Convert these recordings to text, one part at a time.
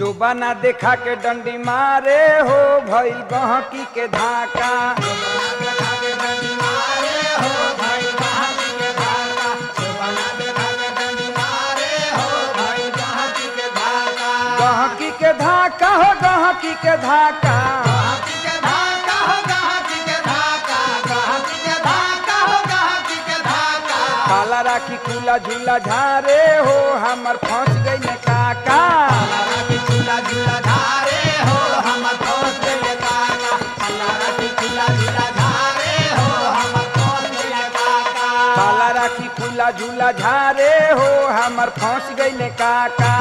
जो बना देखा के डंडी मारे हो भइल गहकी के धाका गहकी के धाका हो गहकी के धाका काला राखी खुला झूला झारे हो हमर फंस गई ने काका काला राखी खुला झूला झारे हो हमर फंस गई ने काका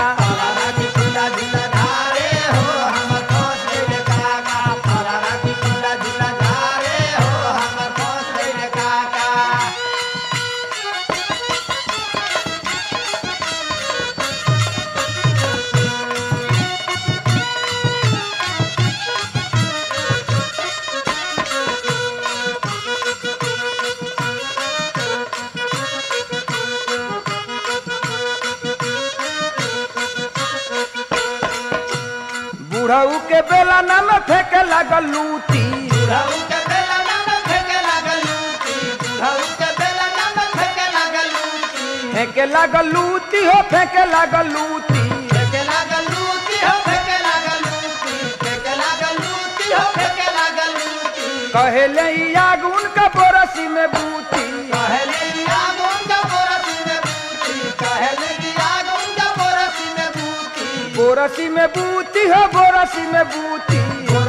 बुढ़ऊ के बेला न में फेंके लागल लूटी फेंके लागल लूटी हो फेंके लागल लूटी कहेले ई आग उनका बोरसी में बूती बोरसी में बूती हो बोरसी में बूती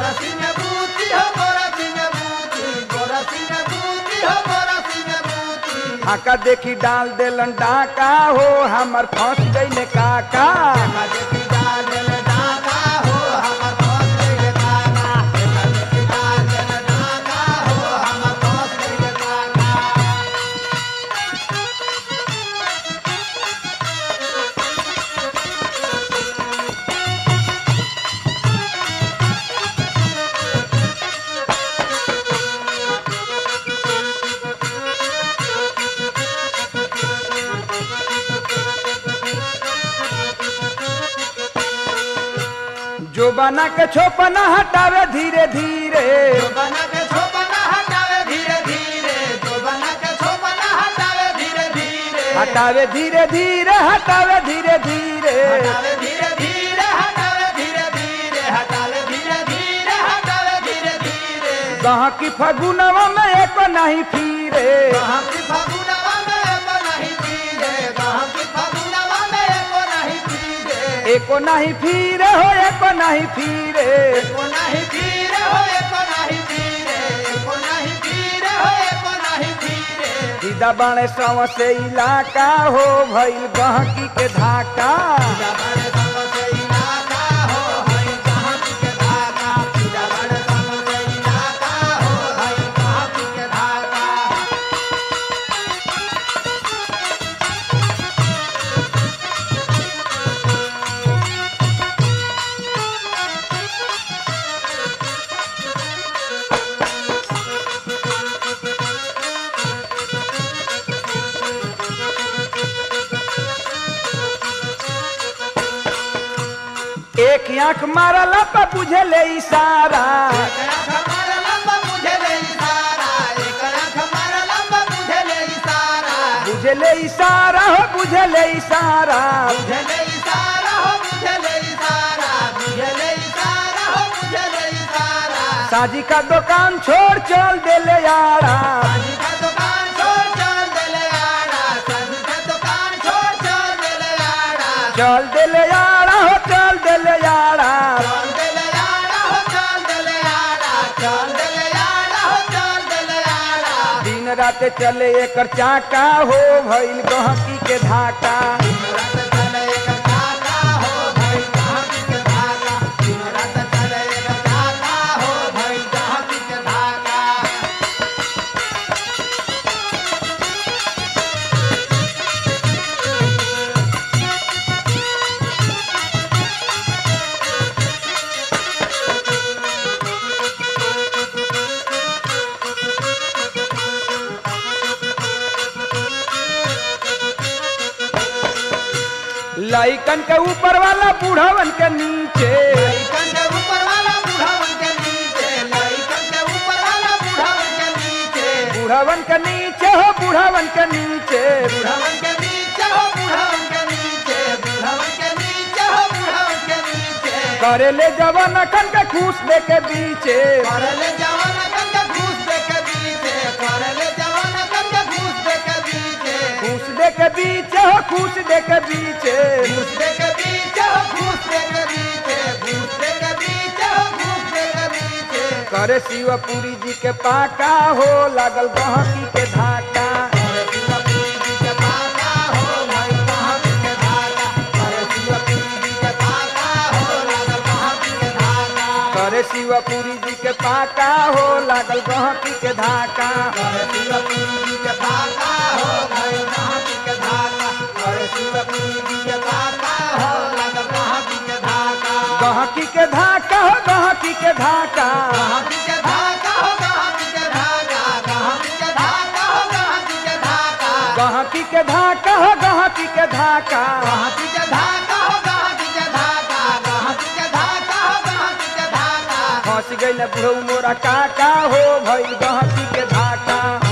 हाका देखी डाल देलन डाका हो हमर फंस गई ने काका जो बना के छोपना हटावे धीरे धीरे बना के छोपना हटावे धीरे धीरे तो बना के छोपना हटावे धीरे धीरे हटावे धीरे धीरे हटावे धीरे धीरे हटावे धीरे धीरे हटावे धीरे धीरे हटावे धीरे धीरे हटावे धीरे धीरे कहाँ की फगुनवा में एक नहीं फिरे कहाँ की फगुनवा में एको नहीं पीरे कहाँ की फगुनवा में एको नहीं पीरे एको नहीं फिरे हो एको नहीं फिरे एको नहीं पीरे हो एको नहीं पीरे एको नहीं पीरे हो एको नहीं पीरे सीधा बाणे सव से इलाका हो भइल गहकी के धाका बड़े संग से इलाका हो हई कहाँ की के धागा पूजा बड़े संग से इलाका हो हई कहाँ की के धागा एक आंख मारला पर बुझे ले इशारा एक आँख हमारा लंबा मुझे ले इशारा एक आँख हमारा लंबा मुझे ले इशारा बुझे ले इशारा हो बुझे ले इशारा मुझे ले इशारा हो मुझे ले इशारा मुझे ले इशारा हो मुझे ले इशारा साजी का दुकान छोड़ चल दे ले यारा साजी का दुकान छोड़ चल दे ले आड़ा साजी का दुकान छोड़ चल दे ले आड़ा चल दे ले यारा हो चल दे ले यारा चल दे ले आड़ा हो चल दे ले आड़ा चल दे ले आड़ा हो चल दे ले आड़ा दिन रात चले एकर चाका हो भइल गहकी के धाका दिन रात चले एक चाका हो भाई कहाँ की के धागा दिन रात चले एक चाका हो भाई कहाँ की के धागा लइकन के ऊपर वाला बूढ़वन के नीचे लइकन के ऊपर वाला बूढ़ावन के नीचे लइकन के ऊपर वाला बूढ़ावन के नीचे बूढ़वन के नीचे हो बूढ़वन के नीचे बूढ़ावन के नीचे हो बूढ़ावन के नीचे बूढ़ावन के नीचे हो बूढ़ावन के नीचे करे ले जवान अखन के खूस दे के बीचे करले जवान कन के घूस दे के बीचे करले जवान कन के घूस दे के बीचे खूस दे के बीचे हो खूस दे के बीचे घूस दे के बीचे हो घूस दे के बीचे घूस दे के बीचे हो घूस दे के बीचे करे शिवपुरी जी के पाका हो लागल गहकी के धाका अरे शिवपुरी जी के पाका हो भाई कहाँ के धागा अरे शिवपुरी जी के पाका हो लागल कहाँ के धागा करे शिवपुरी जी के पाका हो लागल गहकी के धाका अरे शिवपुरी जी के पाका हो भाई कहाँ के धागा अरे शिवपुरी जी के पाका हो लागल कहाँ के धागा गहकी के धाका हो गहकी के धाका कहाँ के धागा हो कहाँ के धागा कहाँ के धागा हो कहाँ के धागा गहकी के धाका हो गहकी के धाका कहाँ के धागा हो कहाँ के धागा कहाँ के धागा हो कहाँ के धागा फंस गई बुढ़ऊ मोरा काका हो भइल गहकी के धाका